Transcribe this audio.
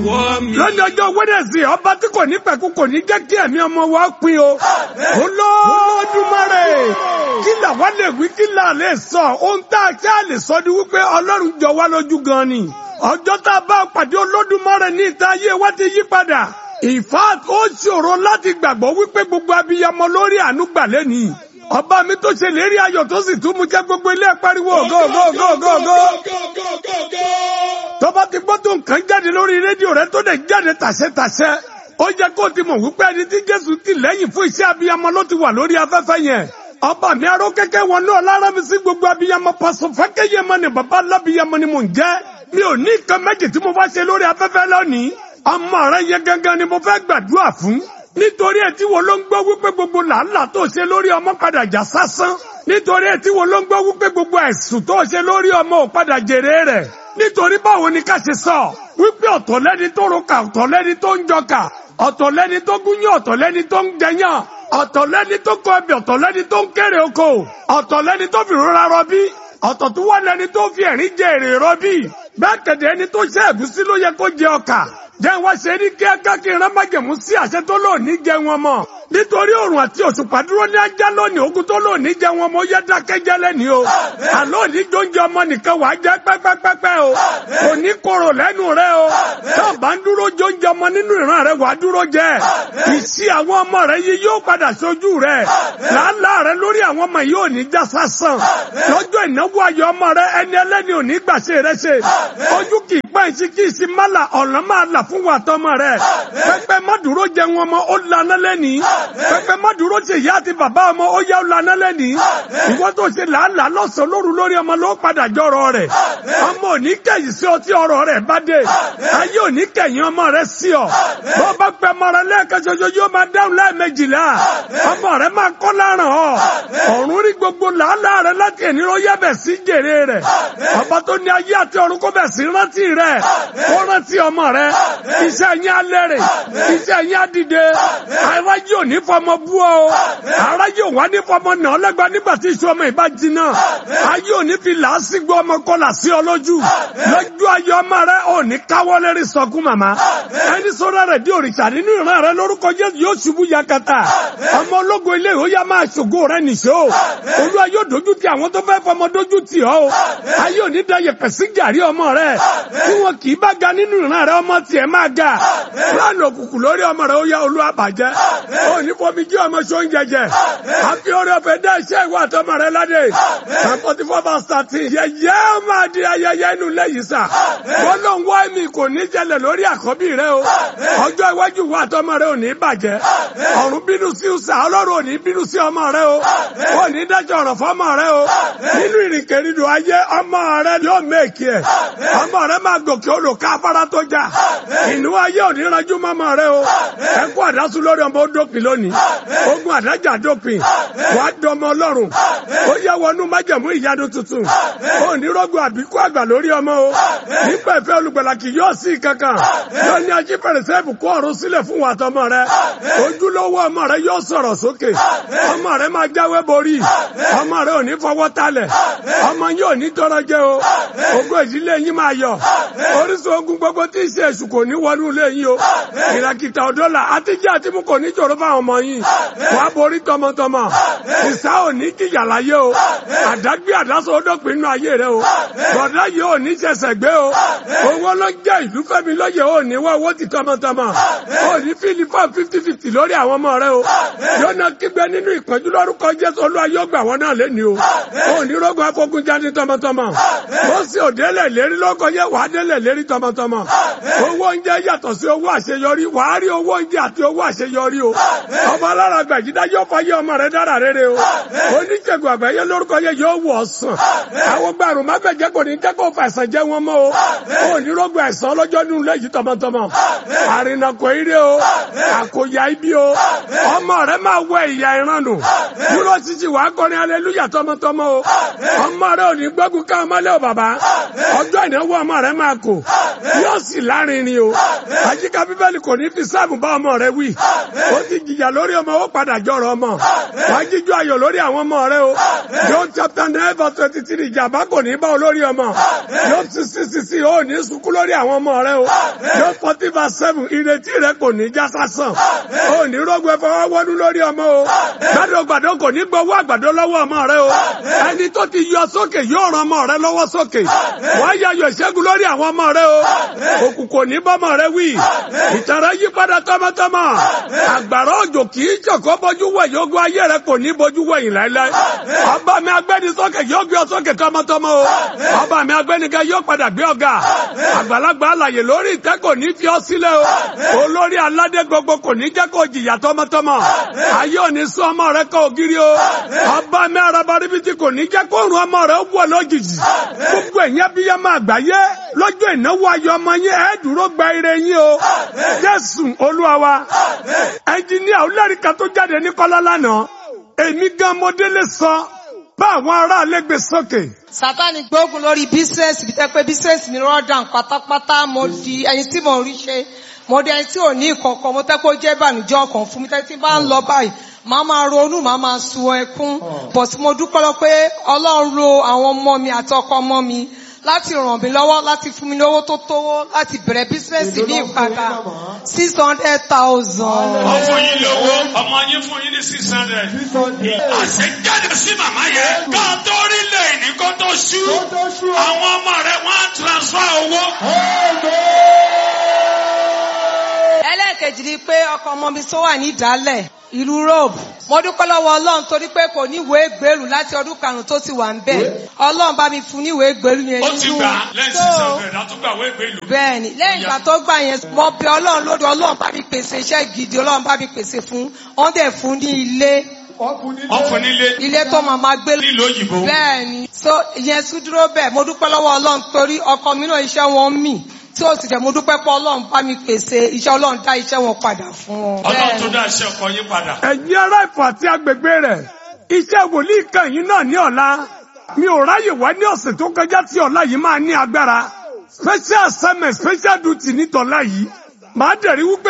lọ́jọ́ ọjọ́ wẹ́dẹ̀sì ọba tí kò ní pẹ̀kú kò ní jẹ́ kí ẹ̀mí ọmọ wa pin o. Olódùmarè kí là wá lè wí kí là lè sọ ohun tá a kí a lè sọ ni wípé Ọlọ́run jọ wá lójú gan ni. Ọjọ́ tá a bá pàdé Olódùmarè ní ìta ayé wa ti yí padà. In fact ó ṣòro láti gbàgbọ́ wípé gbogbo abiyamọ lórí àánú gbà lẹ́nìí. Ọba mi tó ṣe lérí ayọ̀ tó sì tún mú jẹ́ gbogbo ilé pariwo ògo ògo ògo ògo ògo tọ́ba ti gbọ́ tó nǹkan jáde lórí rédíò rẹ tó dẹ̀ jáde tàṣẹ́tàṣẹ́ ó jẹ́ kó o ti mọ̀ wípé ẹni tí Jésù ti lẹ́yìn fún iṣẹ́ abiyamọ ló ti wà lórí afẹ́fẹ́ yẹn ọba mi aró kẹ́kẹ́ wọn náà lára mi sí gbogbo abiyamọ pàṣẹ fẹ́kẹ́yẹ mọ ni bàbá alábiyamọ ni mò ń jẹ́ mi ò ní nǹkan méjì tí mo bá ṣe lórí afẹ́fẹ́ lónìí ọmọ rẹ yẹn gangan ni mo fẹ́ gbàdúrà fún nítorí ẹ̀ tí wo ló ń gbọ́ wípé gbogbo làálàá tó ṣe lórí ọmọ padà já sásán nítorí ẹ̀ tí wo ló ń gbọ́ wípé gbogbo ẹ̀sùn tó ṣe lórí ọmọ ò padà jèrè rẹ̀ nítorí báwo ni ká ṣe sọ wípé ọ̀tọ̀ lẹ́ni tó roka ọ̀tọ̀ lẹ́ni tó ń jọka ọ̀tọ̀ lẹ́ni tó gúnyán ọ̀tọ̀ lẹ́ni tó ń jẹyàn ọ̀tọ̀ lẹ́ni tó kọ ẹbí ọ̀tọ̀ lẹ́ni tó ń kéré oko ọ̀tọ̀ lẹ́ni tó fi rọra rọbí ọ̀tọ̀ tó wá lẹ́ni tó fi ẹ̀rín jẹ èrè rọbí bẹ́ẹ̀ kẹ̀dẹ̀ ẹni tó ṣe ẹ̀gúsí ló yẹ kó jẹ ọkà jẹ́ wá ṣe ní kíákà kí ìran májẹ̀mú sí àṣẹ tó lò ní jẹ wọn mọ́ nítorí òrùn àti òṣùpá dúró ní ajá lónìí ogun tó lò ní jẹ wọn mọ́ yẹ dákẹ́jẹ́ lẹ́ni o àlọ́ òní jóúnjẹ ọmọ nìkan wàá jẹ́ pẹ́pẹ́pẹ́pẹ́ o kò ní korò lẹ́nu rẹ o tó bá ń dúró jóúnjẹ ọmọ nínú ìran rẹ wàá dúró jẹ ìṣí àwọn ọmọ rẹ yìí yóò padà sójú rẹ làálàá rẹ lórí àwọn ọmọ yìí ò ní já sásán lọ́jọ́ ìnáwó ayọ̀ ọmọ rẹ ẹni ẹlẹ́ni ò ní gbàṣẹ rẹ ṣe ojú kì í pẹ́ ìṣí kì í sí mọ́là ọ̀nà máa là fún wa tọmọ rẹ pẹpẹ má dúró jẹ wọn ọmọ ó lànà lẹ́nìí pẹpẹ má dúró ṣe ìyá àti bàbá ọmọ ó yá ó lànà lẹ́nìí ìwọ tó ṣe làálàá lọ́sàn lóru lórí ọmọ ló padà jọrọ rẹ ọmọ ò ní kẹ̀yìn sí ọtí ọ̀rọ̀ rẹ bá dé ayé ò ní kẹ̀yìn ọmọ rẹ sí ọ bó bá pẹ ọmọ rẹ lẹ́ẹ̀kan ṣoṣo yóò máa dáhùn lẹ́ẹ̀mejìlá ọmọ rẹ máa kọ́ láràn ọ ọ̀run rí gbogbo làálàá rẹ láti ẹni ló yẹ bẹ̀ sí jèrè rẹ ọba tó ní ayé àti ọ̀run kó bẹ̀ sí rántí rẹ kó rántí ọmọ rẹ iṣẹ́ yín alẹ́ rẹ̀ iṣẹ́ yín adìde aráyé ò ní fọmọ bú ọ aráyé ò wá ní fọmọ nà ọlẹ́gba nígbà tí iṣu ọmọ ìbá jiná ayé ò ní fi làásìgbò ọmọ kọlà sí ọ lójú lójú ayé ọmọ rẹ ò ní káwọ́ lérí sọkún màmá ẹni sọ́dọ̀ rẹ̀ di òrìṣà nínú ìran rẹ lórúkọ Jésù yóò ṣubú yakata ọmọ ológo ilé ìwé yá máa ṣògo rẹ nìṣó olúwa yóò dojú ti àwọn tó fẹ́ fọmọ dojú ti ọ ayé ò ní da yẹpẹ̀ sí gàrí ọmọ rẹ tí wọn kì í bá ga nínú ìran rẹ ọmọ tiẹ̀ máa ga fúlàní òkùnkùn lórí ọmọ rẹ ó yá olúwa bàjẹ́ ó ní fomi jí ọmọ ṣó ń jẹjẹ àfi orí ọ̀fẹ́ dá iṣẹ́ ìwà àtọmọ rẹ ládé forty four verse thirteen yẹyẹ ó máa di ayẹyẹ inú lẹ́yìn sà wọn ló ń wá mi kò ní jẹlẹ̀ lórí àkọ́bí rẹ o ọjọ́ iwájú ìwà àtọmọ rẹ ò ní bàjẹ́ ọ̀run bínú sí sà ọlọ́run ò ní bínú sí ọmọ rẹ o ò ní dájọ́ ọ̀rọ̀ fọmọ rẹ o nínú ìrìnkèrindò ayé ọmọ rẹ yóò mẹ́ẹ̀kì ẹ̀ ọmọ rẹ máa gòkè odò ká afárá tó jà ìnú ayé ò ní ranjú mọ́mọ́ rẹ o ẹkú àdásù lórí ọmọ ó dópin lónìí ogun àdájà dópin wàá dọmọ ọlọ́run ó yẹ wọnú májẹ̀mú ìyanu tuntun ó ní rọ́gùn àbíkú àgbà lórí ọmọ o nípa ìfẹ́ olùgbàlà kì yóò sí kankan yóò ní ají fèrèsé ìbùkún ọ̀run sílẹ̀ fún wa tọmọ rẹ ojúlówó ọmọ rẹ yóò sọ̀rọ̀ sókè ọmọ rẹ máa jáwé borí ọmọ rẹ ò ní fọwọ́ talẹ̀ ọmọ yín ò ní tọrọ jẹ o ogún ìdílé yín máa yọ orísun ogun gbogbo tí ìṣe èṣù kò ní wọnú ilé yín o ìràkìtà ọ̀dọ́là àtijọ́ àti mú kò ní jòrò fáwọn ọmọ yín wàá borí tọmọtọmọ ìsá ò ní jìyà láyé o àdágbé àdásọ ọdọ́pin inú ayé rẹ o bọ̀dá yìí ò ní ṣẹ̀ṣẹ̀ gbé o owó ló jẹ́ ìlú fẹ́mi lóye ò ní wá owó ti tọmọtọmọ ò ní fíìlì fún fifty fifty lórí àwọn ọmọ rẹ o yóò náà kígbe nínú ìpọ́njú lórúkọ Jésù Olúwa yóò gbà wọ́n náà lẹ́ni o ò ní rògbò afọ́gun jáde tọmọtọmọ ó sì òdélẹ̀ lérí lọ́kọ yẹ wàá délẹ̀ lérí tọmọtọmọ owó oúnjẹ yàtọ̀ sí owó àṣeyọrí wàá rí owó oúnjẹ àti owó àṣeyọrí o ọmọ alára gbàgídá yóò fọyé ọmọ rẹ dára rere o oníṣègùn àgbáyé lórúkọ yẹ yóò wọ̀ ọ̀sán àwọn gbàrún má bẹ̀jẹ̀ kò ní jẹ́ kó fàṣẹ jẹ́ wọn mọ́ o ò ní rògbò àìsàn ọlọ́jọ́ nínú ilé yìí tọmọtọmọ àrìnàkò ire o àkòyà ibi o ọmọ rẹ máa wẹ ìyá ìrànù dúró títí wàá kọrin aleluya tọmọtọmọ o ọmọ rẹ ò ní gbógun ká ọmọlẹ́ o bàbá ọjọ́ ìnáwó ọmọ rẹ máa àkò yóò sì lárinrin o àyíká bíbélì kò ní fi sáàmù bá ọmọ rẹ wí ó ti jìyà lórí ọmọ ó padà jọrọ ọmọ wà á jíjú ayọ̀ lórí àwọn ọmọ rẹ o John chapter nine verse twenty three ìjàmbá kò ní bá ọ lórí ọmọ John sixty six ó ní sunkún lórí àwọn ọmọ rẹ o John forty verse seven ìrètí rẹ kò ní já sásán ó ní rògbò ẹfọwọ́ wọnú lórí ọmọ o gbàdó gbàdó kò ní gbowó àgbàdo lọ́wọ́ ọmọ rẹ o ẹni tó ti yọ sókè yóò ran ọmọ rẹ lọ́wọ́ sókè wàá yayọ̀ ìṣẹ́gun lórí àwọn ọmọ rẹ o òkú kò ní bọ́mọ rẹ wí ìtàn rẹ yí padà tọmọtọmọ àgbàrá òjò kì í jọ̀kọ́ bójú wẹ̀ yóò gbọ́ ayé rẹ kò ní bójú wẹ̀yìn láéláé ọba mi agbẹ́ni sókè yóò gbé ọ sókè tọmọtọmọ o ọba mi agbẹ́ni kẹ yóò padà gbé ọ̀gá àgbàlagbà alàyè lórí ìtẹ́ kò ní fi ọ sílẹ̀ o olórí aládé gbogbo kò ní jẹ́ kó jìyà tọmọtọmọ ayé ò ní sún ọmọ rẹ kọ ògiri o ọba mi araba ríbitì kò ní jẹ́ kó rún ọmọ rẹ wọ̀ lójijì gbogbo ẹ̀yìn abiyamọ àgbáyé lọ́jọ́ ìnáwó ayọ̀ ọmọ yín ẹ̀ dúró gba ire yín o jésù olúwa wa ẹnjìníà olóríkà tó jáde ní kọ́lá lánàá èmi gan mọdélé sọ bá àwọn aráàlú gbé sókè. sátani gbógun lórí bísíǹsì bí tẹ́ pé bísíǹsì mi rọ́ọ̀dàn pátápátá mo di ẹni tí mo rí ṣe mo di ẹni tí ò ní ìkọ̀kọ̀ mo tẹ́ pé ó jẹ́ ìbànújẹ́ ọkàn fún mi tẹ́ tí bá ń lọ báyìí màá máa ronú màá máa sun ẹkún bọ̀ tí mo dúpẹ́ lọ pé ọlọ́run lo àwọn ọmọ mi àti ọkọ ọmọ mi láti ràn mí lọ́wọ́ láti fún mi lówó tó tówó láti bẹ̀rẹ̀ bísíǹsì ní ìpadà six hundred thousand. wọ́n fún yín lówó ọmọ yín fún yín ní six hundred. àṣẹ jáde sí màmá yẹn ká tó rí lẹ́yìn ní kó tó ṣú àwọn ọmọ rẹ̀ wọ́n á transfer owó. ẹlẹ́ẹ̀kejì ni pé ọkọ ọmọ mi tó wà ní ìdálẹ̀ ìlú Rome mo dúpẹ́ lọ́wọ́ ọlọ́run torí pé kò níwèé gbèrú láti ọdún karùn-ún tó ti wà ń bẹ̀ ọlọ́run bá mi fún níwèé gbèrú yẹn ó ti nínú gbà lẹ́yìn So, six hundred àtúgbà wéègbé ìlú. bẹ́ẹ̀ni lẹ́yìn ìgbà tó gbà yẹn mo bẹ ọlọ́run lódò ọlọ́run bá mi pèsè iṣẹ́ gidi ọlọ́run bá mi pèsè fún wọ́n dẹ̀ fún ní ilé wọ́n fún nílé ilé tó máa máa gbé nílùú òyìnbó. bẹ́ẹ̀ni so ìyẹn tún dúró bẹ́ẹ̀ mo dúpẹ́ lọ́wọ́ ọlọ́run torí ọkọ mi náà iṣẹ́ wọn mì tí ó sì jẹ́ mo dúpẹ́ pé ọlọ́run bá mi pèsè iṣẹ́ ọlọ́run dá iṣẹ́ wọn padà fún wọn. ọlọ́run tó dá iṣẹ́ ọkọ yín padà. ẹ̀yin ará Ifọ̀ àti agbègbè rẹ̀ iṣẹ́ wòlíì kan yìí náà ní ọ̀la mi ò ráyè wá ní ọ̀sẹ̀ tó kọjá tí ọ̀la yìí máa ní agbára special assignment special duty ní tọ̀la yìí màá dẹ̀rí wípé